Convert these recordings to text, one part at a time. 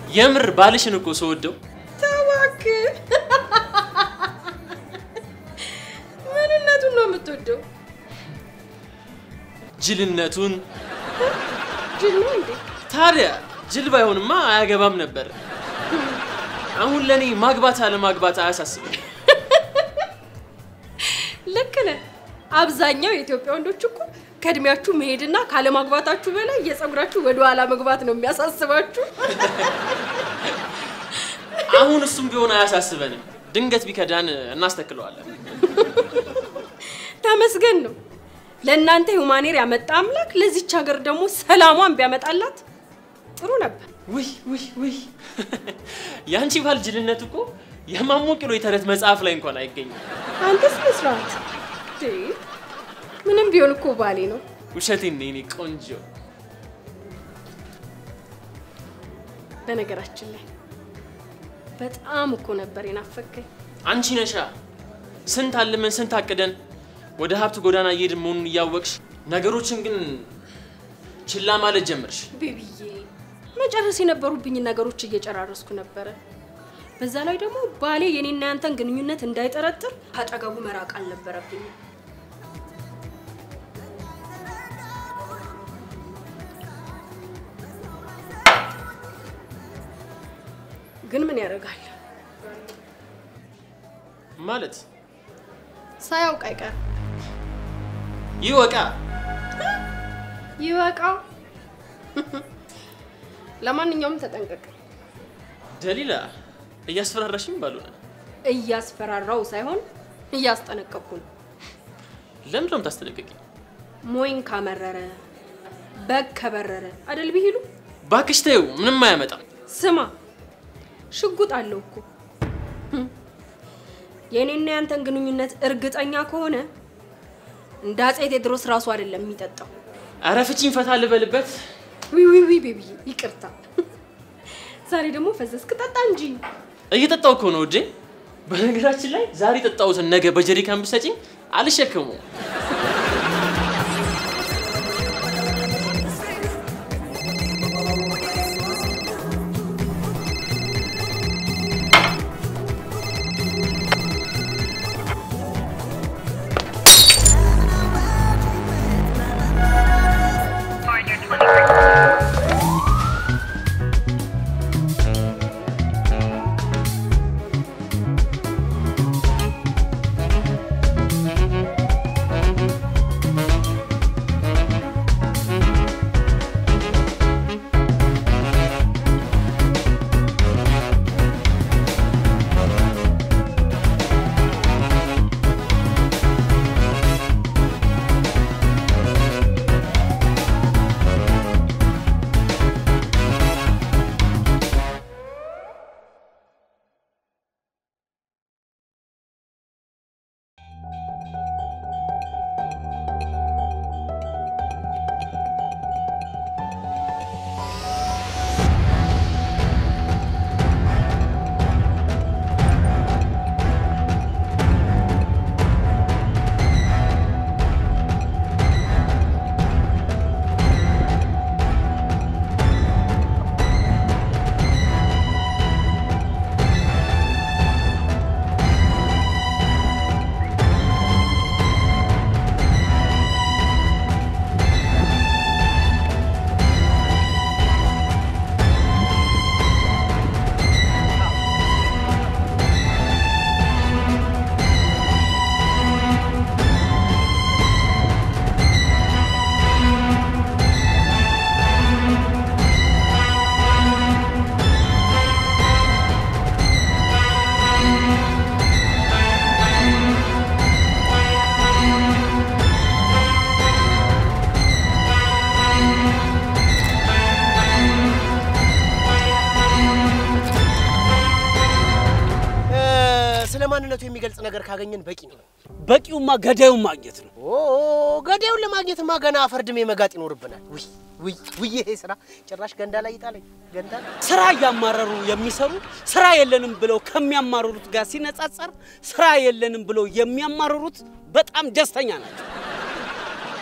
የምር ባልሽን እኮ ስወደው ተዋክ ምንነቱን ነው የምትወደው? ጅልነቱን። ጅል ነው እንዴ? ታዲያ ጅል ባይሆንማ አያገባም ነበር። አሁን ለእኔ ማግባት አለማግባት አያሳስብም። ልክ ነህ። አብዛኛው የኢትዮጵያ ወንዶች እኮ ከእድሜያችሁ መሄድና ካለማግባታችሁ በላይ የፀጉራችሁ ወደ ኋላ መግባት ነው የሚያሳስባችሁ። አሁን እሱም ቢሆን አያሳስበንም። ድንገት ቢከዳን እናስተክለዋለን። ተመስገን ነው። ለእናንተ ሁማኔር ያመጣ አምላክ ለዚች ሀገር ደግሞ ሰላሟን ቢያመጣላት ጥሩ ነበር። ውይ ውይ ውይ! የአንቺ ባል ጅልነት እኮ የማሞ ቂሎ የተረት መጽሐፍ ላይ እንኳን አይገኝም። አንተስ መስራት ምንም ቢሆን እኮ ባሌ ነው። ውሸቴን ነው የኔ ቆንጆ። በነገራችን ላይ በጣም እኮ ነበር የናፈከኝ። አንቺ ነሻ ስንት አልመን ስንት አቅደን ወደ ሀብት ጎዳና እየሄድን መሆኑን እያወቅሽ ነገሮችን ግን ችላ ማለት ጀመርሽ። ቤቢዬ መጨረስ የነበሩብኝ ነገሮች እየጨራረስኩ ነበረ። በዛ ላይ ደግሞ ባሌ የኔና ያንተን ግንኙነት እንዳይጠረጥር አጠገቡ መራቅ አልነበረብኝም። ግን ምን ያደርጋል ማለት ሳያውቅ አይቀርም። ይወቃ ይወቃ። ለማንኛውም ተጠንቀቅ። ደሊላ እያስፈራራሽም ባልሆነ እያስፈራራው ሳይሆን እያስጠነቀቅኩ ነው። ለምንድን ነው የምታስጠነቅቂኝ? ሞይን ካመረረ በግ ከበረረ አደል ቢሄዱ። እባክሽ ተይው፣ ምንም አያመጣም። ስማ ሽጉጥ አለው እኮ የእኔና ያንተን ግንኙነት እርግጠኛ ከሆነ እንደ አፄ ቴዎድሮስ ራሱ አይደለም የሚጠጣው። ኧረ ፍቺኝ፣ ፈታ ልበልበት። ዊ ዊ ዊ ቤቢዬ ይቅርታ። ዛሬ ደግሞ ፈዘዝክ። ጠጣ እንጂ እየጠጣው እኮ ነው እጄ። በነገራችን ላይ ዛሬ የጠጣሁትን ነገ በጀሪካን ብትሰጪኝ አልሸከመውም። ስለ ማንነቱ የሚገልጽ ነገር ካገኘን በቂ ነው። በቂውማ ገዳዩን ማግኘት ነው። ኦ ገዳዩን ለማግኘትማ ገና አፈርድሜ መጋጥ ይኖርብናል። ውይ ውይ ውይ! ይሄ ስራ ጭራሽ ገንዳ ላይ ይጣለኝ። ገንዳ ስራ እያማረሩ የሚሰሩ ስራ የለንም ብለው ከሚያማርሩት ጋር ሲነጻጸር ስራ የለንም ብለው የሚያማርሩት በጣም ደስተኛ ናቸው።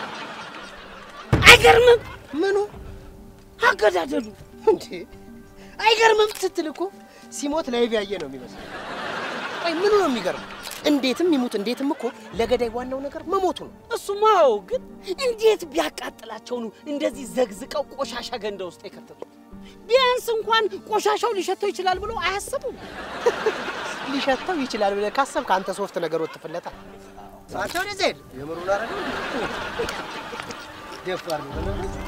አይገርምም? ምኑ አገዳደሉ እንዴ! አይገርምም ስትል እኮ ሲሞት ላይቭ ያየ ነው የሚመስለው። አይ ምኑ ነው የሚገርመው? እንዴትም ይሙት እንዴትም እኮ ለገዳይ ዋናው ነገር መሞቱ ነው። እሱማው ግን እንዴት ቢያቃጥላቸው ነው እንደዚህ ዘግዝቀው ቆሻሻ ገንዳ ውስጥ የከተቱት? ቢያንስ እንኳን ቆሻሻው ሊሸተው ይችላል ብሎ አያስቡም? ሊሸተው ይችላል ብለህ ካሰብክ አንተ ሶፍት ነገር ወጥፍለታ አንተ ወደዚያ ሄድ። የምሩን አረገው ደፋር ነው በእናትህ።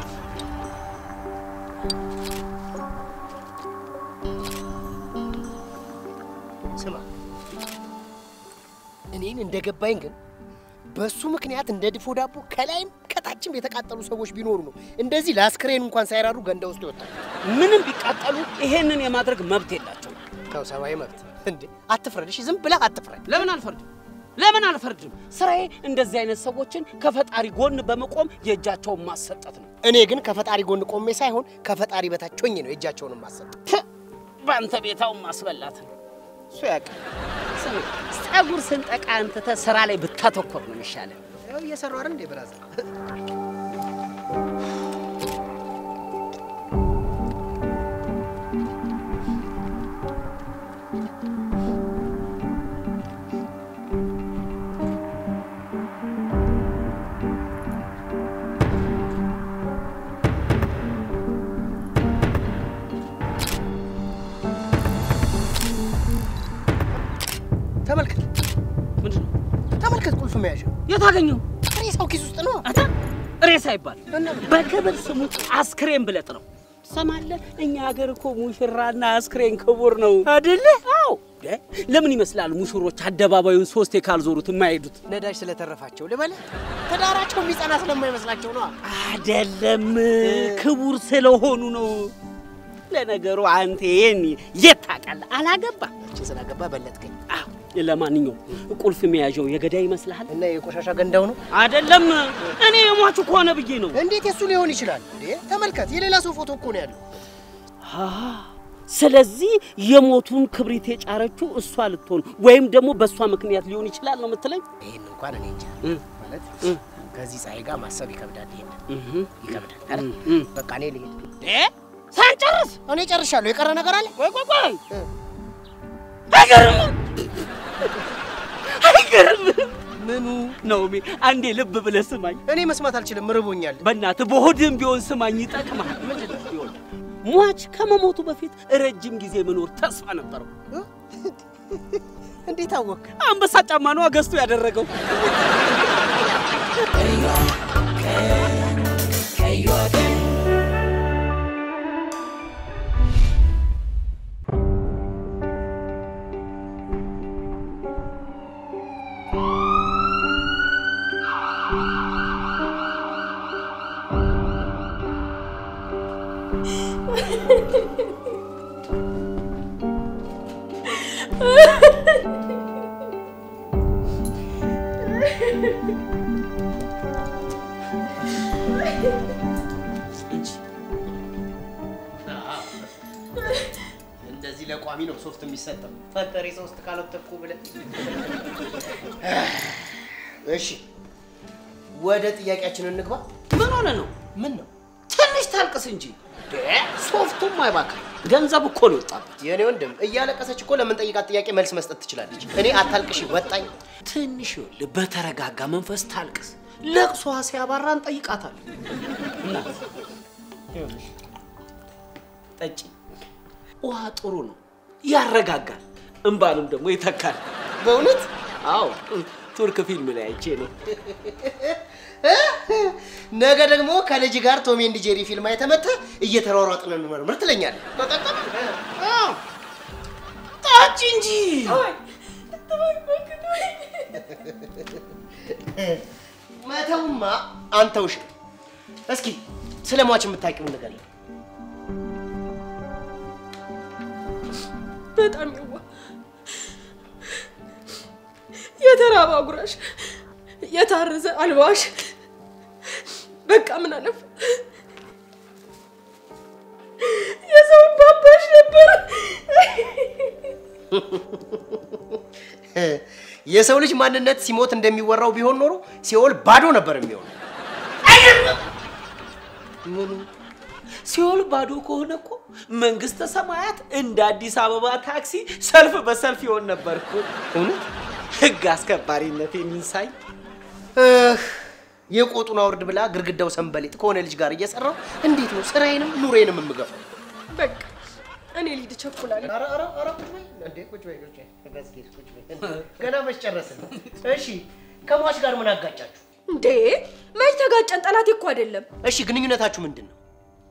ስማ እኔን እንደገባኝ ግን በሱ ምክንያት እንደ ድፎ ዳቦ ከላይም ከታችም የተቃጠሉ ሰዎች ቢኖሩ ነው እንደዚህ ለአስክሬን እንኳን ሳይራሩ ገንዳ ውስጥ ይወጣል። ምንም ቢቃጠሉ ይሄንን የማድረግ መብት የላቸው። ተው ሰብአዊ መብት እንዴ! አትፍረድ። እሺ ዝም ብለህ አትፍረድ። ለምን አልፈርድም? ለምን አልፈርድም? ስራዬ እንደዚህ አይነት ሰዎችን ከፈጣሪ ጎን በመቆም የእጃቸውን ማሰጠት ነው። እኔ ግን ከፈጣሪ ጎን ቆሜ ሳይሆን ከፈጣሪ በታች ሆኜ ነው የእጃቸውን ማሰጥ። ት፣ በአንተ ቤታውን ማስበላት ነው። እሱ ያውቃል። ስሚ፣ ፀጉር ስንጠቃ አንትተ ስራ ላይ ብታተኮር ነው የሚሻለው። ያው እየሰሩ አይደል እንዴ ብራዘር? ተመልከት ምንድን ነው ተመልከት፣ ቁልፍ መያዣ የታገኘው? ሬሳው ኪስ ውስጥ ነው። አታ ሬሳ ይባል በክብር ስሙ አስክሬን ብለጥ ነው። ትሰማለህ? እኛ ሀገር እኮ ሙሽራና አስክሬን ክቡር ነው አይደለ? አዎ። እ? ለምን ይመስላል ሙሽሮች አደባባዩን ሶስቴ ካልዞሩት የማይሄዱት? ነዳጅ ስለተረፋቸው ልበልህ፣ ትዳራቸው የሚጸና ስለማይመስላቸው ነው። አይደለም፣ ክቡር ስለሆኑ ነው። ለነገሩ አንተ ይሄን የት ታውቃለህ? አላገባ እቺ ስላገባ በለጥከኝ አዎ። ለማንኛውም ቁልፍ መያዣው የገዳይ ይመስልሃል? እና የቆሻሻ ገንዳው ነው። አይደለም፣ እኔ የሟቹ ከሆነ ብዬ ነው። እንዴት የሱ ሊሆን ይችላል እንዴ? ተመልከት፣ የሌላ ሰው ፎቶ እኮ ነው ያለው። አሃ፣ ስለዚህ የሞቱን ክብሪት የጫረችው እሷ ልትሆን ወይም ደግሞ በእሷ ምክንያት ሊሆን ይችላል ነው የምትለኝ? ይሄን እንኳን እኔ እንጃ እ፣ ማለት እ፣ ከዚህ ፀሐይ ጋር ማሰብ ይከብዳል። ይሄን እህ፣ ይከብዳል አይደል? እ። በቃ እኔ ልሄድ። እ፣ ሳንጨርስ እኔ ጨርሻለሁ። የቀረ ነገር አለ? ቆይ ቆይ ቆይ፣ እ። አይገርምም? አይገርምም? ምኑ? ናኦሚ አንዴ ልብ ብለህ ስማኝ። እኔ መስማት አልችልም፣ ርቦኛል። በእናትህ በሆድም ቢሆን ስማኝ፣ ይጠቅማል። ይኸውልህ፣ ሟች ከመሞቱ በፊት ረጅም ጊዜ መኖር ተስፋ ነበረው። እ? እንዴት አወቅ? አንበሳ ጫማ ነው ገዝቶ ያደረገው። እንደዚህ ለቋሚ ነው ሶፍት የሚሰጠው። ፈጠሬ ሶስት ካልወተኩ ብለህ እሺ፣ ወደ ጥያቄያችን እንግባ። ምን ሆነ ነው? ምን ነው ትንሽ ታልቅስ እንጂ ሶፍቱም አይባክም። ገንዘብ እኮ ነው የወጣበት። የእኔ ወንድም እያለቀሰች እኮ ለምንጠይቃት ጥያቄ መልስ መስጠት ትችላለች። እኔ አታልቅሽ ወጣኝ። ትንሽ ይኸውልህ፣ በተረጋጋ መንፈስ ታልቅስ። ለቅሷ ሲያባራ እንጠይቃታለን። እናት ይኸውልሽ፣ ጠጪ። ውሃ ጥሩ ነው፣ ያረጋጋል፣ እንባንም ደግሞ ይተካል። በእውነት አዎ ቱርክ ፊልም ላይ አይቼ ነው። ነገ ደግሞ ከልጅ ጋር ቶም ኤንድ ጄሪ ፊልም አይተመተ እየተሯሯጥን እንመርምር ትለኛለህ። አዎ፣ ጠጪ እንጂ መተውማ አንተውሽ። እስኪ ስለ ሟች የምታውቂውን ንገሪኝ። በጣም ይዋ የተራበ አጉራሽ፣ የታረዘ አልባሽ፣ በቃ ምን አለፍ የሰው ባባሽ ነበር። የሰው ልጅ ማንነት ሲሞት እንደሚወራው ቢሆን ኖሮ ሲኦል ባዶ ነበር የሚሆነው። ምኑ ሲኦል ባዶ ከሆነ እኮ መንግስተ ሰማያት እንደ አዲስ አበባ ታክሲ ሰልፍ በሰልፍ ይሆን ነበር እኮ። እውነት ህግ አስከባሪነት የሚንሳይ እህ፣ የቆጡን አውርድ ብላ ግድግዳው ሰንበሌጥ ከሆነ ልጅ ጋር እየሰራው እንዴት ነው ስራዬንም ኑሬንም የምገፋው? በቃ እኔ ልሂድ እቸኩላለሁ። ኧረ ኧረ ኧረ ቁጭ በይ እንዴ! ቁጭ በይ ቁጭ በይ ተጋዝጌ ቁጭ በይ። ገና መች ጨረስን? እሺ ከሟች ጋር ምን አጋጫችሁ? እንዴ መች ተጋጨን? ጠላቴ እኮ አይደለም። እሺ ግንኙነታችሁ ምንድን ነው?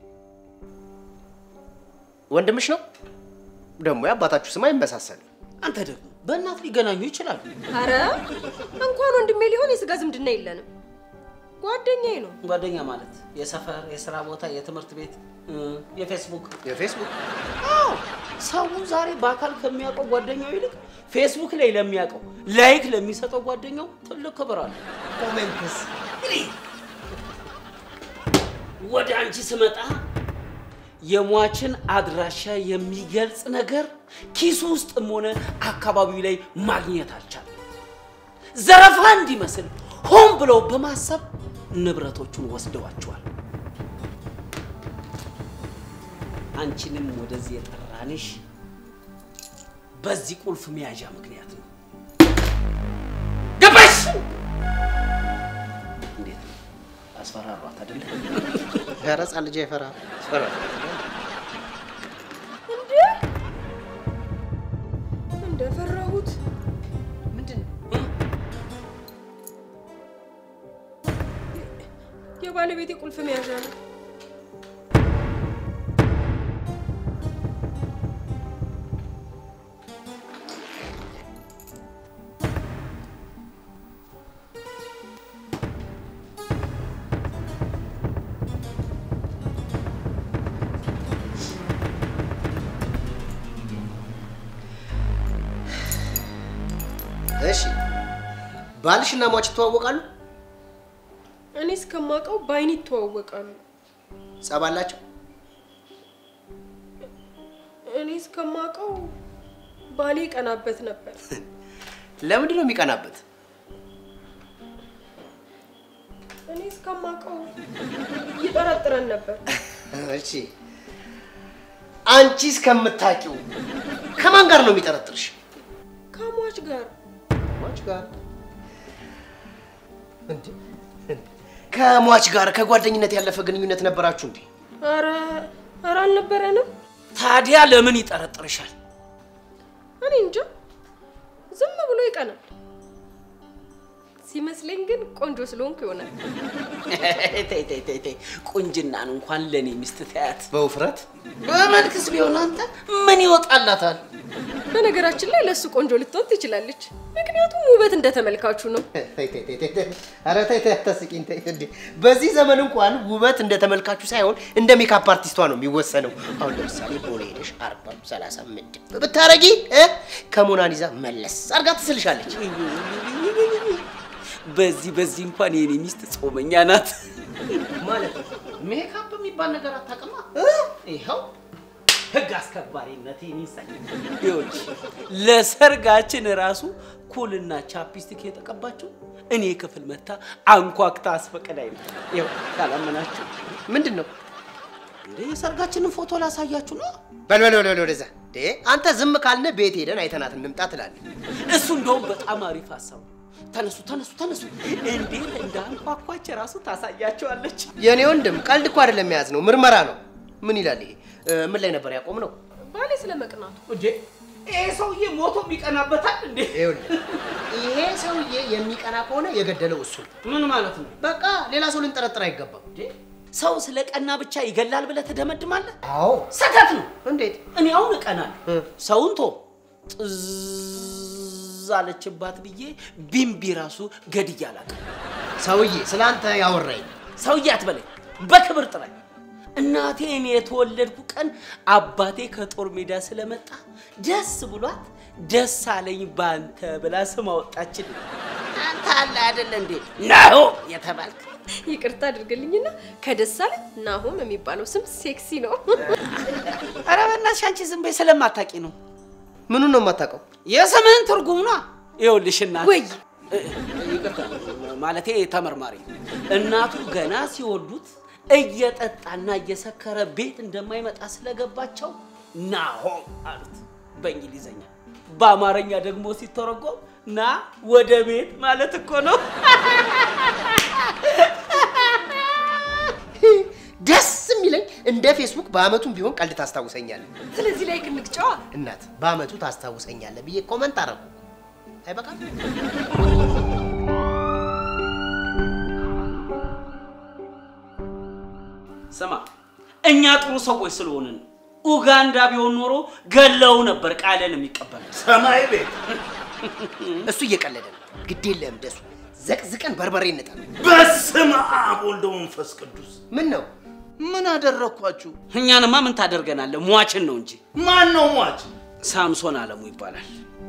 ወንድምሽ ነው? ደግሞ የአባታችሁ ስም አይመሳሰልም። አንተ ደግሞ በእናት ሊገናኙ ይችላሉ። አረ እንኳን ወንድሜ ሊሆን የስጋ ዝምድና የለንም። ጓደኛዬ ነው። ጓደኛ ማለት የሰፈር፣ የስራ ቦታ፣ የትምህርት ቤት፣ እ፣ የፌስቡክ የፌስቡክ አዎ ሰው ዛሬ በአካል ከሚያውቀው ጓደኛው ይልቅ ፌስቡክ ላይ ለሚያውቀው ላይክ ለሚሰጠው ጓደኛው ትልቅ ክብር አለ። ኮሜንትስ ወደ አንቺ ስመጣ የሟችን አድራሻ የሚገልጽ ነገር ኪሱ ውስጥም ሆነ አካባቢው ላይ ማግኘት አልቻለም። ዘረፋ እንዲመስል ሆን ብለው በማሰብ ንብረቶቹን ወስደዋቸዋል። አንቺንም ወደዚህ የጠራንሽ በዚህ ቁልፍ መያዣ ምክንያት ነው። ገባሽ? እንዴት ነው? አስፈራሯት አይደለ? ኧረ ሕፃን ልጅ አይፈራ እንዴ እንደፈራሁት ምንድን ነው? የባለቤቴ ቁልፍ መያዣ ነው። እሺ ባልሽና ሟች ይተዋወቃሉ? እኔ እስከማውቀው በአይን ይተዋወቃሉ። ጸብ አላቸው? እኔ እስከማውቀው ባሌ ይቀናበት ነበር። ለምንድን ነው የሚቀናበት? እኔ እስከማውቀው ይጠረጥረን ነበር። እሺ አንቺ እስከምታውቂው ከማን ጋር ነው የሚጠረጥርሽ? ከሟች ጋር ሟች ጋር እንዴ? ከሟች ጋር ከጓደኝነት ያለፈ ግንኙነት ነበራችሁ እንዴ? ኧረ ኧረ አልነበረንም። ታዲያ ለምን ይጠረጥርሻል? እኔ እንጃ ዝም ብሎ ይቀናል። ሲመስለኝ ግን ቆንጆ ስለሆንኩ ይሆናል። ተይ ተይ ተይ ተይ፣ ቁንጅናን እንኳን ለእኔ ሚስት ተያት። በውፍረት በመልክስ ቢሆን አንተ ምን ይወጣላታል? በነገራችን ላይ ለእሱ ቆንጆ ልትሆን ትችላለች። ምክንያቱም ውበት እንደ ተመልካቹ ነው። ተይ ተይ ተይ ተይ ተይ። ኧረ ተይ ተይ አታስቂኝ ተይ እንዴ። በዚህ ዘመን እንኳን ውበት እንደ ተመልካቹ ሳይሆን እንደ ሜካፕ አርቲስቷ ነው የሚወሰነው። አሁን ለምሳሌ ቦሌ ሄደሽ አርባም ሰላሳ ምድብ ብታረጊ እ ከሞናሊዛ መለስ አርጋ ትስልሻለች። በዚህ በዚህ እንኳን የኔ ሚስት ጾመኛ ናት። ማለት ነው ሜካፕ የሚባል ነገር አታውቅማ። ይኸው ህግ አስከባሪነት ይሳይ። ይኸውልሽ ለሰርጋችን ራሱ ኩልና ቻፕስቲክ የተቀባችው እኔ ክፍል መታ አንኳክታ አስፈቅዳኝ ነው። ይኸው ካላመናችሁ ምንድን ነው? እንደ የሰርጋችንን ፎቶ ላሳያችሁ ነው። በል በል በል በል ወደዛ። እንዴ አንተ ዝም ካልነ ቤት ሄደን አይተናት እንምጣ ትላለህ። እሱ እንደውም በጣም አሪፍ ሀሳብ ነው። ተነሱ ተነሱ ተነሱ። እንዴት እንዳንኳኳች ራሱ ታሳያቸዋለች። የእኔ ወንድም ቀልድ እኮ አይደለም የያዝ ነው፣ ምርመራ ነው። ምን ይላል ይሄ? እ፣ ምን ላይ ነበር ያቆም ነው? ባሌ ስለ መቅናቱ እንዴ ይሄ ሰውዬ ሞቶ የሚቀናበታል እንዴ? ይኸውልህ ይሄ ሰውዬ የሚቀና ከሆነ የገደለው እሱ ነው። ምን ማለት ነው? በቃ ሌላ ሰው ልንጠረጥር አይገባም። እንዴ ሰው ስለ ቀና ብቻ ይገላል ብለህ ትደመድማለህ? አዎ ስህተት ነው። እንዴት? እኔ አሁን እቀናለሁ። እ። ሰውን ቶ ጥዝ አለችባት ብዬ ቢምቢ ራሱ ገድዬ አላውቅም። ሰውዬ ስለ አንተ ያወራኝ ሰውዬ አትበለኝ፣ በክብር ጥራኝ። እናቴ እኔ የተወለድኩ ቀን አባቴ ከጦር ሜዳ ስለመጣ ደስ ብሏት ደስ አለኝ ባንተ ብላ ስም አወጣችልኝ። አንተ አለ አይደለ እንዴ ናሆ የተባልክ ይቅርታ አድርግልኝና ከደሳለኝ ናሆም የሚባለው ስም ሴክሲ ነው። ኧረ በእናትሽ አንቺ ዝም በይ፣ ስለማታውቂ ነው። ምኑን ነው የማታውቀው? የስምህን ትርጉም ነው። ይኸውልሽ እናት ወይ እ- ይቅርታ ማለቴ ተመርማሪ እናቱ ገና ሲወልዱት እየጠጣና እየሰከረ ቤት እንደማይመጣ ስለገባቸው ናሆም አሉት በእንግሊዘኛ። በአማርኛ ደግሞ ሲተረጎም ና ወደ ቤት ማለት እኮ ነው። ደስ የሚለኝ እንደ ፌስቡክ በአመቱም ቢሆን ቀልድ ታስታውሰኛለህ። ስለዚህ ላይ ክንግጫዋ እናት በአመቱ ታስታውሰኛለህ ብዬ ኮመንት አረኩ። አይበቃም? ስማ እኛ ጥሩ ሰዎች ስለሆንን ነው። ኡጋንዳ ቢሆን ኖሮ ገለው ነበር ቃልን የሚቀበል ሰማይ ቤት እሱ እየቀለደ ነው። ግድ የለህም ደሱ፣ ዘቅዝቀን በርበሬ እንጣል። በስመ አብ ወልደ መንፈስ ቅዱስ። ምን ነው ምን አደረግኳችሁ? እኛንማ ምን ታደርገናለህ? ሟችን ነው እንጂ ማን ነው ሟች? ሳምሶን አለሙ ይባላል።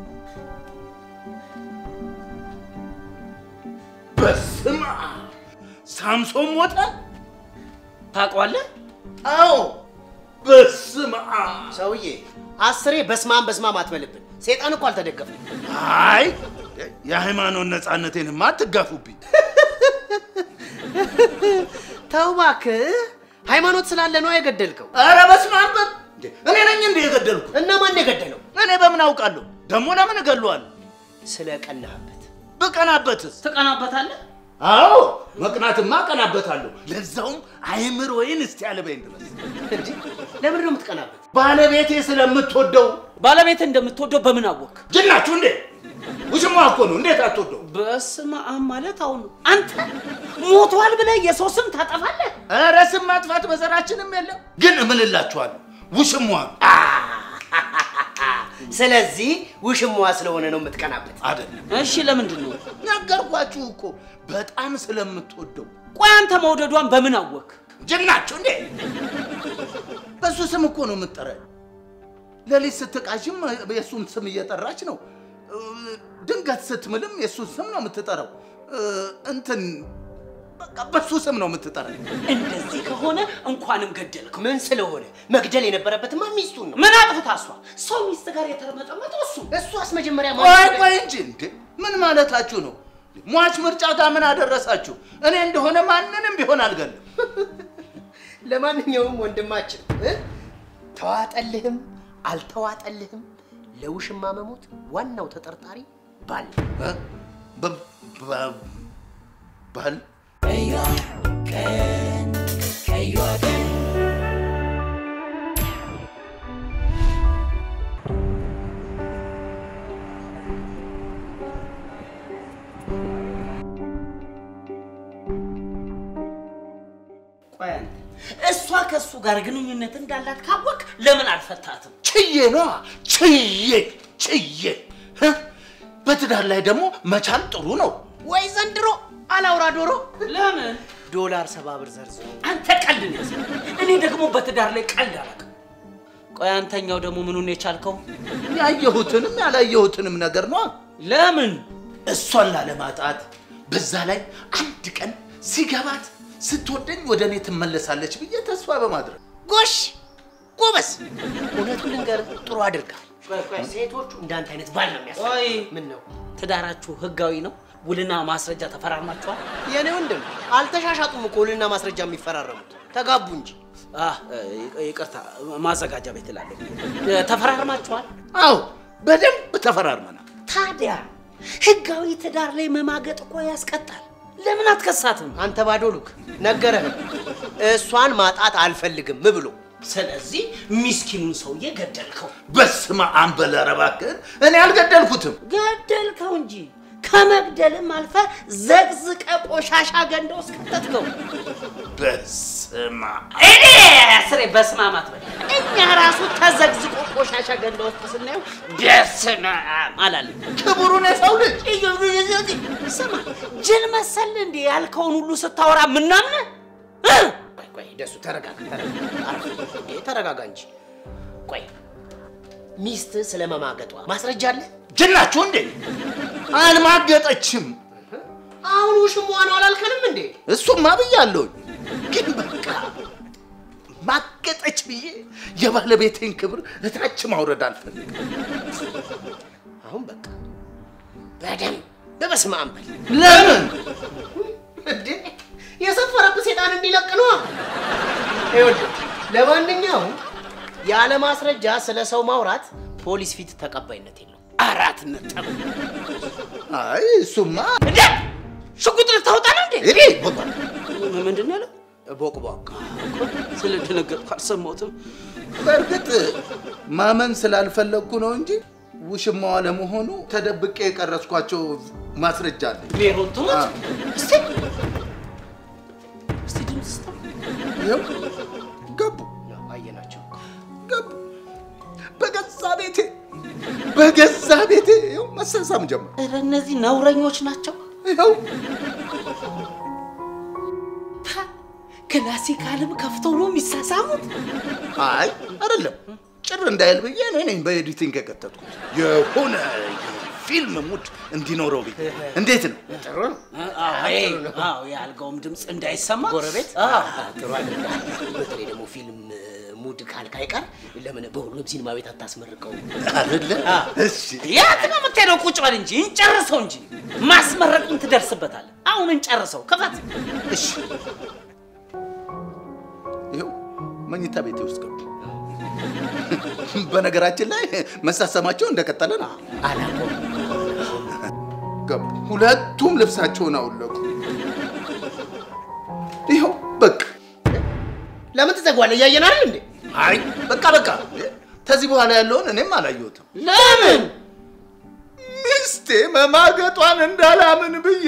በስመ አብ ሳምሶን ሞተ? ታውቀዋለህ? አዎ በስመ አብ። ሰውዬ? አስሬ በስማም በስማም አትበልብን። ሴጣን እኮ አልተደገፈም። አይ የሃይማኖት ነፃነቴንማ አትጋፉብኝ። ተው እባክህ። ሃይማኖት ስላለ ነው የገደልከው። ኧረ በስመ አብ በል። እንዴ፣ እኔ ነኝ እንደ የገደልኩ? እና ማን የገደለው? እኔ በምን አውቃለሁ? ደግሞ ለምን እገለዋለሁ? ስለ ቀናህበት። ብቀናበትስ? ትቀናበታለህ? አዎ መቅናትማ እቀናበታለሁ። ለዛውም አይምሮዬን እስቲ ያለበኝ ድረስ እንዴ ለምንድን ነው የምትቀናበት? ባለቤቴ ስለምትወደው ባለቤት እንደምትወደው በምን አወቅ? ጅናችሁ እንዴ? ውሽማ እኮ ነው። እንዴት አትወደው? በስመ አብ ማለት አሁን ነው። አንተ ሞቷል ብለህ የሰው ስም ታጠፋለህ? ኧረ ስም ማጥፋት በዘራችንም የለም። ግን እምልላችኋለሁ ውሽሟ ስለዚህ ውሽማዋ ስለሆነ ነው የምትቀናበት። አይደለም። እሺ ለምንድን ነው? ነገርኳችሁ እኮ በጣም ስለምትወደው ቆይ አንተ መውደዷን በምን አወቅ? ጅናችሁ እንዴ? በሱ ስም እኮ ነው የምትጠራኝ። ሌሊት ስትቃዥም የእሱን ስም እየጠራች ነው። ድንገት ስትምልም የእሱን ስም ነው የምትጠራው። እንትን በቃ በሱ ስም ነው የምትጠራኝ። እንደዚህ ከሆነ እንኳንም ገደልከው። ምን ስለሆነ መግደል የነበረበትማ ሚስቱን ነው። ምን አጥፍታ እሷ? ሰው ሚስት ጋር የተረመጠመጠው እሱ እሷስ መጀመሪያ ቆይ ቆይ እንጂ እንዴ ምን ማለታችሁ ነው? ሟች ምርጫ ጋር ምን አደረሳችሁ? እኔ እንደሆነ ማንንም ቢሆን አልገልም። ለማንኛውም ወንድማችን እ? ተዋጠልህም አልተዋጠልህም ለውሽማ መሞት ዋናው ተጠርጣሪ ባል ነው። እ? በ- በ- ባል ቆይ አንተ እሷ ከእሱ ጋር ግንኙነት እንዳላት ካወቅ ለምን አልፈታትም? ችዬ ነዋ ችዬ ችዬ እ? በትዳር ላይ ደግሞ መቻል ጥሩ ነው። ወይ ዘንድሮ አላውራ ዶሮ ለምን ዶላር ሰባ ብር ዘርዝሮ አንተ ቀልድ ነው ያዘ። እኔ ደግሞ በትዳር ላይ ቀልድ አላውቅም። ቆይ አንተኛው ደግሞ ምኑን የቻልከው? ያየሁትንም ያላየሁትንም ነገር ነዋ። ለምን እሷን ላለማጣት በዛ ላይ አንድ ቀን ሲገባት ስትወደኝ ወደ እኔ ትመለሳለች ብዬ ተስፋ በማድረግ ጎሽ ጎበዝ። እውነቱን ልንገርህ ጥሩ አድርጋል። ቆይ ቆይ ሴቶቹ እንዳንተ አይነት ባል ነው ቆይ የሚያስፈልግ። ምን ነው ትዳራችሁ ህጋዊ ነው? ውልና ማስረጃ ተፈራርማችኋል? የኔ ወንድም አልተሻሻጡም እኮ ውልና ማስረጃ የሚፈራረሙት ተጋቡ እንጂ። አህ ይ- ይቅርታ ማዘጋጃ ቤት እላለሁ። ተፈራርማችኋል? አዎ በደንብ ተፈራርመናል። ታዲያ ህጋዊ ትዳር ላይ መማገጥ እኮ ያስቀጣል። ለምን አትከሳትም? አንተ ባዶ ሉክ ነገረህ። እሷን ማጣት አልፈልግም ብሎ ስለዚህ ሚስኪኑን ሰውዬ ገደልከው። በስመ አብ በል ኧረ እባክህን እኔ አልገደልኩትም። ገደልከው እንጂ ከመግደልም አልፈ ዘቅዝቀ ቆሻሻ ገንዳ ውስጥ ከተትከው። በስመ አብ እኔ ስሬ በስማማት በል እኛ ራሱ ተዘግዝቆ ቆሻሻ ገንዳ ውስጥ ስናየው በስመ አብ አላለም። ክቡሩን የሰው ልጅ ስማ ጅል መሰል እንዴ ያልከውን ሁሉ ስታወራ ምናምን ቆይ ቆይ ደሱ ተረጋጋ፣ ተረጋጋ፣ አረፍ እንዴ ተረጋጋ እንጂ። ቆይ ሚስት ስለመማገጧ ማስረጃ አለ? ጅናችሁ እንዴ? አልማገጠችም። አሁን ውሽሟ ነው አላልከንም እንዴ? እሱማ ብያለሁኝ፣ ግን በቃ ማገጠች ብዬ የባለቤቴን ክብር እታች ማውረድ አልፈልግም። አሁን በቃ በደንብ በበስመ አብ በል ለምን እንዴ የሰፈረብህ ሴጣን እንዲለቅ ነዋ። ይኸውልህ ለማንኛውም ያለ ማስረጃ ስለ ሰው ማውራት ፖሊስ ፊት ተቀባይነት የለው። አራት ነጥብ። አይ እሱማ እንዴ ሽጉጥ ልታወጣ ነው እንዴ? እኔ ቦባ ም- ምንድን ነው ያለው? ቦቅቧቃ ስለደነገጥኩ አልሰማሁትም። በእርግጥ ማመን ስላልፈለግኩ ነው እንጂ ውሽማዋ ለመሆኑ ተደብቄ የቀረጽኳቸው ማስረጃ አለ። ሜሮን ትሞት። አ። እስቲ እስቲ ድምፅ ስታ ይኸው ገቡ ያው አየናቸው። ገቡ በገዛ ቤቴ በገዛ ቤቴ ይኸው መሳሳም ጀመር። ኧረ እነዚህ ነውረኞች ናቸው። ይኸው ታ፣ ክላሲካልም ከፍተው ነው የሚሳሳሙት። አይ አይደለም ጭር እንዳይል ብዬ እኔ ነኝ በኤዲቲንግ የከተትኩት የሆነ ፊልም ሙድ እንዲኖረው ብዬ። እንዴት ነው? ጥሩ ነው። አዎ የአልጋውም ድምፅ እንዳይሰማ ጎረቤት አዎ። ጥሩ አድርገሃል። በተለይ ደግሞ ፊልም ሙድ ካልክ አይቀር ለምን በሁሉም ሲኒማ ቤት አታስመርቀው? አይደለ? እሺ የት ነው የምትሄደው? ቁጭ በል እንጂ እንጨርሰው እንጂ ማስመረቅን ትደርስበታለህ። አሁን እንጨርሰው። ክፈት። እሺ ይኸው መኝታ ቤቴ ውስጥ ገቡ። በነገራችን ላይ መሳሰማቸው እንደቀጠለ ነው። አላቆም ገቡ። ሁለቱም ልብሳቸውን አውለቁ። ይኸው በቃ ለምን ትዘጓለህ? እያየን አይደል እንዴ? አይ በቃ በቃ። ከዚህ በኋላ ያለውን እኔም አላየሁትም። ለምን ሚስቴ መማገጧን እንዳላምን ብዬ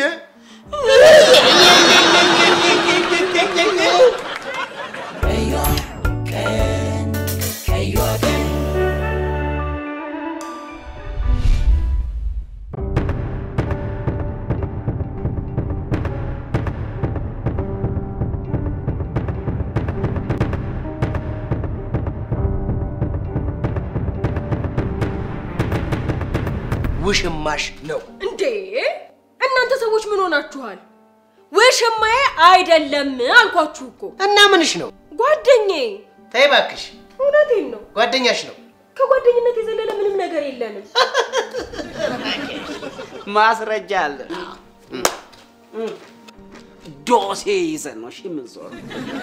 ውሽማሽ ነው። እንዴ እናንተ ሰዎች ምን ሆናችኋል? ውሽማዬ አይደለም አልኳችሁ እኮ እና ምንሽ ነው? ጓደኛዬ። ተይ እባክሽ፣ እውነቴን ነው። ጓደኛሽ ነው። ከጓደኝነት የዘለለ ምንም ነገር የለንም። ማስረጃ አለ። ዶሴ ይዘን ነው እሺ የምንዞረው።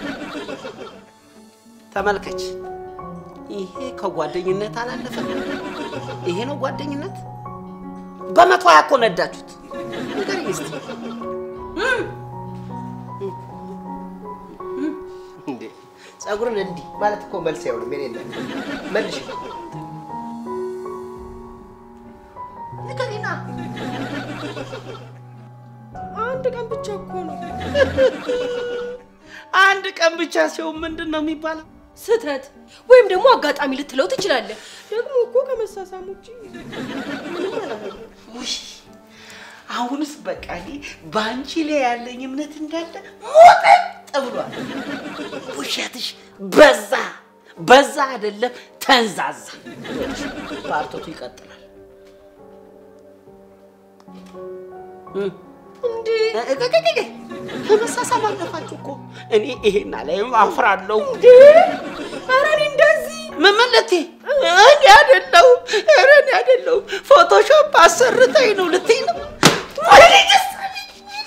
ተመልከች፣ ይሄ ከጓደኝነት አላለፈም። ይሄ ነው ጓደኝነት። በመቶ ሀያ እኮ ነዳችሁት። ንገረኝ እስቲ። እንዴ ጸጉርን እንዲህ ማለት እኮ መልስ አይሆንም። የኔ እናት መልሽ። ንገሪና። አንድ ቀን ብቻ እኮ ነው አንድ ቀን ብቻ ሲሆን ምንድን ነው የሚባለው? ስህተት ወይም ደግሞ አጋጣሚ ልትለው ትችላለህ። ደግሞ እኮ ከመሳሳም ውጭ ምንም አላደረግንም። ውይ አሁንስ በቃ እኔ በአንቺ ላይ ያለኝ እምነት እንዳለ ሞጠጥ ብሏል። ውሸትሽ በዛ በዛ አይደለም ተንዛዛ። ፓርቶቱ ይቀጥላል። እንዴ ከመሳሳም አለፋችሁ እኮ እኔ ይሄን አላይም አፍራለሁ። ኧረ እኔ እንደዚህ ምን ማለቴ? እኔ አይደለሁ ኧረ እኔ አይደለሁ ፎቶሾፕ አሰርተኝ ነው ልትይ ነው? ወይኔ ደስ አለኝ።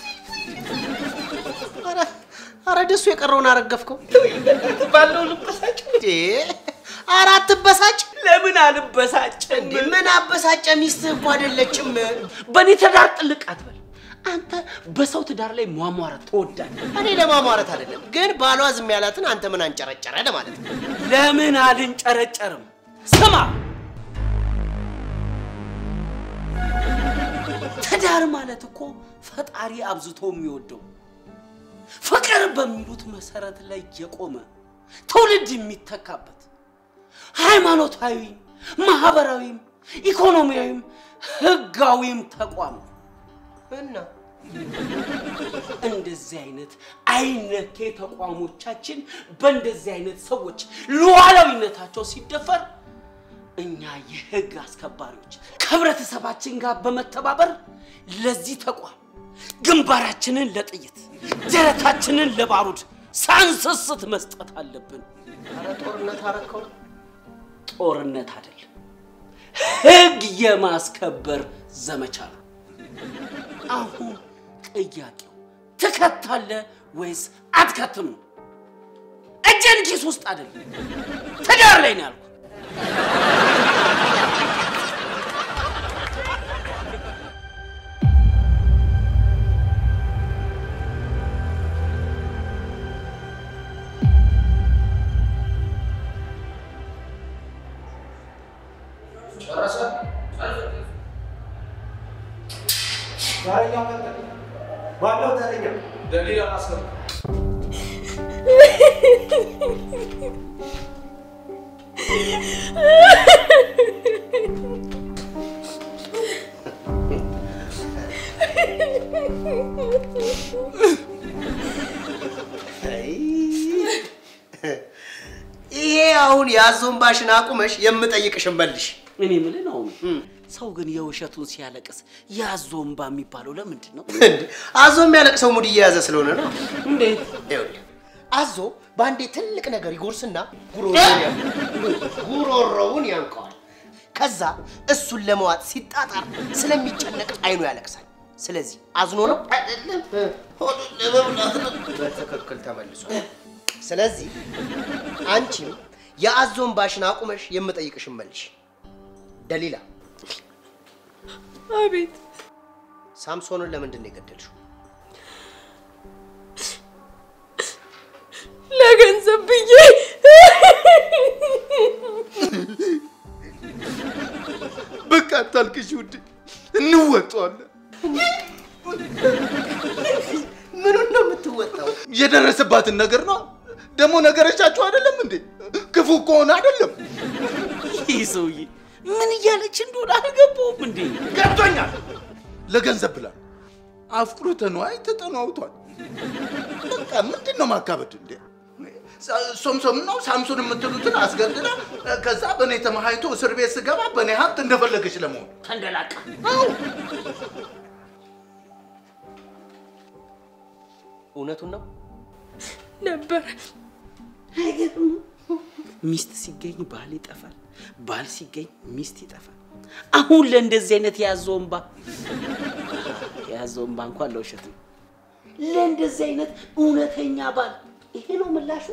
ኧረ- ኧረ ደሱ የቀረውን አረገፍከው። ባለው ልበሳጭ እንዴ ኧረ አትበሳጭ። ለምን አልበሳጭም? እንዴ ምን አበሳጨ? ሚስትህ እኮ አይደለችም። በእኔ ትዳር ጥልቅ አትበል። አንተ በሰው ትዳር ላይ ሟሟረት ትወዳለህ። እኔ ለማሟረት አይደለም፣ ግን ባሏ ዝም ያላትን አንተ ምን አንጨረጨረ ለማለት ነው። ለምን አልንጨረጨርም? ስማ፣ ትዳር ማለት እኮ ፈጣሪ አብዝቶ የሚወደው ፍቅር በሚሉት መሰረት ላይ የቆመ ትውልድ የሚተካበት ሃይማኖታዊም፣ ማህበራዊም፣ ኢኮኖሚያዊም ህጋዊም ተቋም ነው። እና እንደዚህ አይነት አይነኬ ተቋሞቻችን በእንደዚህ አይነት ሰዎች ሉዓላዊነታቸው ሲደፈር እኛ የህግ አስከባሪዎች ከህብረተሰባችን ጋር በመተባበር ለዚህ ተቋም ግንባራችንን ለጥይት ደረታችንን ለባሩድ ሳንስስት መስጠት አለብን። ኧረ ጦርነት አረከው። ጦርነት አይደለም፣ ህግ የማስከበር ዘመቻ ነው። አሁን ጥያቄው ትከታለህ ወይስ አትከትም ነው? እጅን ኪስ ውስጥ አይደለም፣ ትዳር ላይ ነው ያልኩት። ባለው ተረኛ ይሄ አሁን የአዞንባሽን አቁመሽ የምጠይቅሽን መልሽ። እኔ የምልህ ነው ሰው ግን የውሸቱን ሲያለቅስ ያዞ እምባ የሚባለው ለምንድን ነው? እንዴ አዞ የሚያለቅሰው ሙድ እየያዘ ስለሆነ ነው። እንዴት? ይኸውልህ አዞ በአንዴ ትልቅ ነገር ይጎርስና ጉሮሮውን ያ- ጉሮሮውን ያንቀዋል። ከዛ እሱን ለመዋጥ ሲጣጣር ስለሚጨነቅ አይኑ ያለቅሳል። ስለዚህ አዝኖ ነው አይደለም፣ ሆዱን ለመብላት ነው። በትክክል ተመልሷል። ስለዚህ አንቺም የአዞን ባሽን አቁመሽ የምጠይቅሽን መልሽ። ደሊላ አቤት ሳምሶንን ለምንድን ነው የገደልሽው? ለገንዘብ ብዬ በቃ አታልቅሽ ውዴ፣ እንወጣዋለን። ምኑን ነው የምትወጣው? የደረሰባትን ነገር ነው። ደግሞ ነገረቻችሁ አይደለም እንዴ? ክፉ ከሆነ አይደለም ይህ ሰውዬ ምን እያለች እንደሆነ አልገባውም እንዴ? ገብቶኛል። ለገንዘብ ብላ አፍቅሮተ ነዋይ ተጠናውቷል። በቃ ምንድን ነው ማካበድ እንዴ? ሶምሶም ነው ሳምሶን የምትሉትን አስገድላ ከዛ በእኔ ተመሃይቶ እስር ቤት ስገባ በእኔ ሀብት እንደፈለገች ለመሆን ተንደላቃ እውነቱን ነው። ነበር ሚስት ሲገኝ ባል ይጠፋል፣ ባል ሲገኝ ሚስት ይጠፋል። አሁን ለእንደዚህ አይነት የያዘው እምባ የያዘው እምባ እንኳን ለውሸት ነው። ለእንደዚህ አይነት እውነተኛ ባል ይሄ ነው ምላሹ።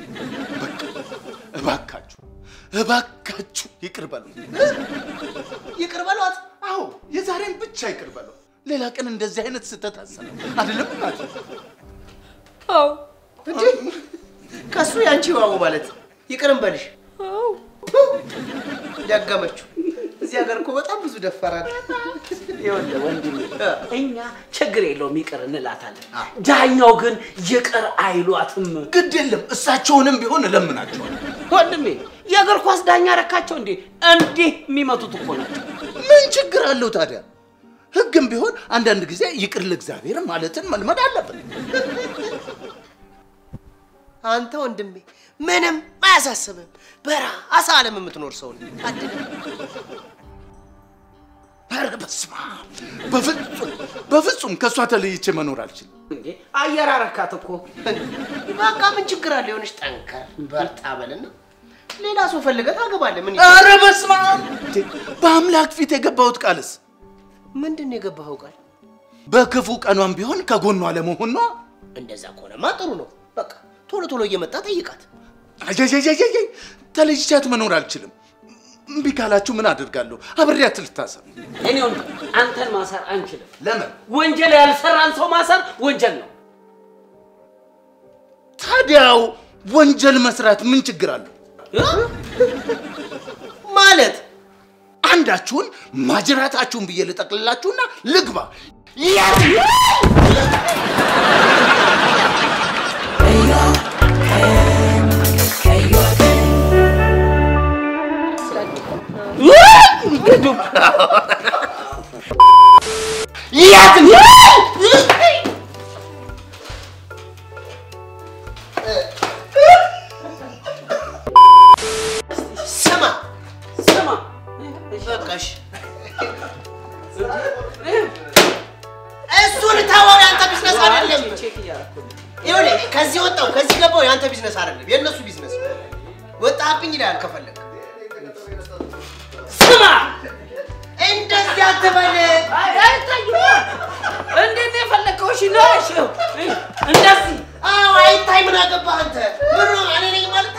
እባካችሁ እባካችሁ ይቅር በሉ። ይቅር በሏት። አዎ የዛሬን ብቻ ይቅር በሉ። ሌላ ቀን እንደዚህ አይነት ስህተት አሰራ አይደለም እናቴ። አዎ እንዴ ከሱ ያንቺ ዋው ማለት ይቅርም በልሽ። አዎ ደገመችው። እዚህ ሀገር እኮ በጣም ብዙ ደፈራል። ይኸውልህ ወንድሜ እኛ ችግር የለውም ይቅር እንላታለን። ዳኛው ግን ይቅር አይሏትም። ግድ የለም እሳቸውንም ቢሆን እለምናቸዋለሁ። ወንድሜ የእግር ኳስ ዳኛ ረካቸው እንዴ? እንዲህ የሚመቱት እኮ ናቸው። ምን ችግር አለው ታዲያ? ህግም ቢሆን አንዳንድ ጊዜ ይቅር ለእግዚአብሔር ማለትን መልመድ አለብን። አንተ ወንድሜ ምንም አያሳስብም። በራስ ዓለም የምትኖር ሰው ነህ። አድነ ኧረ በስመ አብ! በፍጹም በፍጹም ከእሷ ተለይቼ መኖር አልችልም። እንዴ አየር አረካት እኮ በቃ ምን ችግር አለ? የሆነች ጠንከር በርታ በልና ሌላ ሰው ፈልገህ ታገባለህ። ምን ኧረ በስመ አብ! እንዴ፣ በአምላክ ፊት የገባሁት ቃልስ ምንድን ነው የገባኸው ቃል? በክፉ ቀኗም ቢሆን ከጎኗ ለመሆን ነው። እንደዛ ከሆነማ ጥሩ ነው። በቃ ቶሎ ቶሎ እየመጣ ጠይቃት። አየየየየየ ተለይቻት መኖር አልችልም። እምቢ ካላችሁ ምን አደርጋለሁ? አብሬያት ልታሰር። እኔ ወንድ አንተን ማሰር አንችልም። ለምን ወንጀል ያልሰራን ሰው ማሰር ወንጀል ነው። ታዲያው ወንጀል መስራት ምን ችግር አለው? ማለት አንዳችሁን ማጅራታችሁን ብዬ ልጠቅልላችሁና ልግባ። ስማ ስማ በቃሽ፣ እሱን ተወው። የአንተ ቢዝነስ አይደለም። ቼክ እያደረኩ ነው። ይኸውልህ ከዚህ ወጣው ከዚህ ገባው የአንተ ቢዝነስ አይደለም፣ የእነሱ ቢዝነስ። ወጣብኝ ይላል ከፈለግ ስማ እንደዚህ አትበል። አይ አይታይም። እንዴት ነው የፈለከው? እሺ ነው እሺ እንደዚህ አዎ አይታይ። ምን አገባህ አንተ? ምን ነው እኔ ነኝ ማለት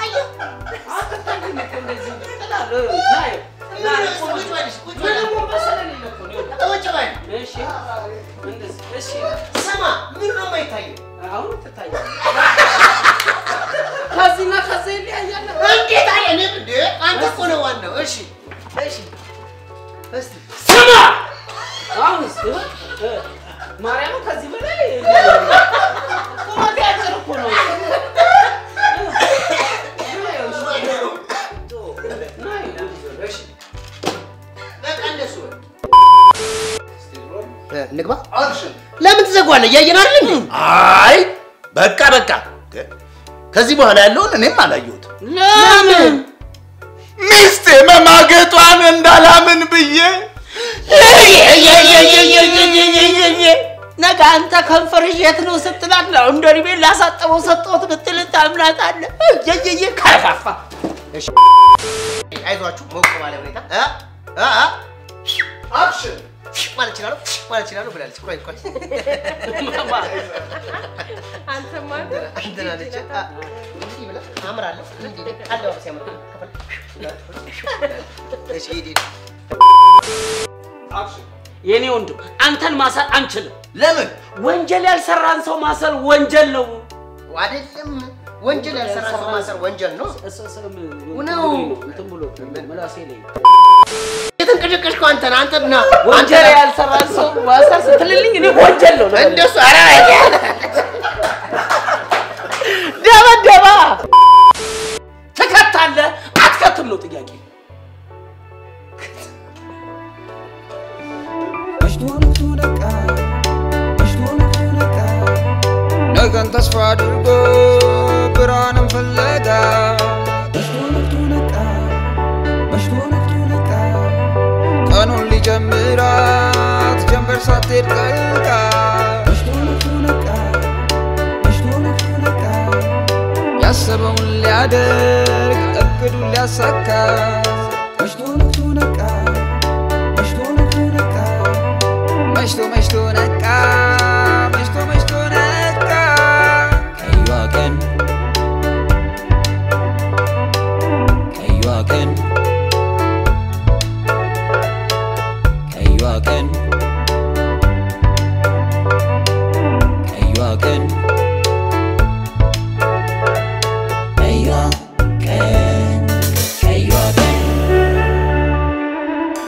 እኮ ነው ዋናው። እሺ እሺ እስቲ ስማ አሁንስ እ፣ ማርያም ከዚህ በላይ ቁመቴ አጭር እኮ ነው። በቃ እንደሱ በል። እ፣ እንግባ። ለምን ትዘጓለህ? እያየን አይደል እንዴ? አይ በቃ በቃ። ከዚህ በኋላ ያለውን እኔም አላየሁትም። ለምን ሚስቴ መማገጧን እንዳላምን ብዬ ነገ አንተ ከንፈርሽ የት ነው ስትላት ነው እንደ እድሜ ላሳጠበው ሰጠሁት ብትል ታምናታለህ? እየየየ ከፋፋ አይዟችሁ ሞቅ ባለ ሁኔታ እ እ እ አክሽን ማለት እችላለሁ ማለት እችላለሁ ብላለች። ቆይ ቆይ አንተማ እንትን አለች። አ፣ እንዲህ ብላ አምራለሁ። እንዲህ አለባበስ ያምራል። ከፈል እሺ ሂድ ሂድ። የኔ ወንድም አንተን ማሰር አንችልም። ለምን ወንጀል ያልሰራን ሰው ማሰር ወንጀል ነው። አይደለም ወንጀል ያልሰራ ሰው ማሰር ወንጀል ነው። ነው። እንትን ብሎ ምላሴ ላይ የተንቀሸቀሽከው አንተ ነህ። አንተ ና ወንጀል ያልሰራን ሰው ማሰር ስትልልኝ እኔ ወንጀል ነው ልበልህ። እንደሱ ኧረ ደበደባ ትከታለህ አትከትም ነው ጥያቄ። ነገን ተስፋ አድርጎ ብርሃንን ፍለጋ ቀኑን ሊጀምራት ጀንበር ሳትሄድ ጠልቃ ያሰበውን ሊያደርግ እቅዱን ሊያሳካ መሽቶ መሽቶ ነቃ መሽቶ መሽቶ ነቃ ከዩዋ ቀን ከዩዋ ቀን ከዩዋ ቀን ከዩዋ ቀን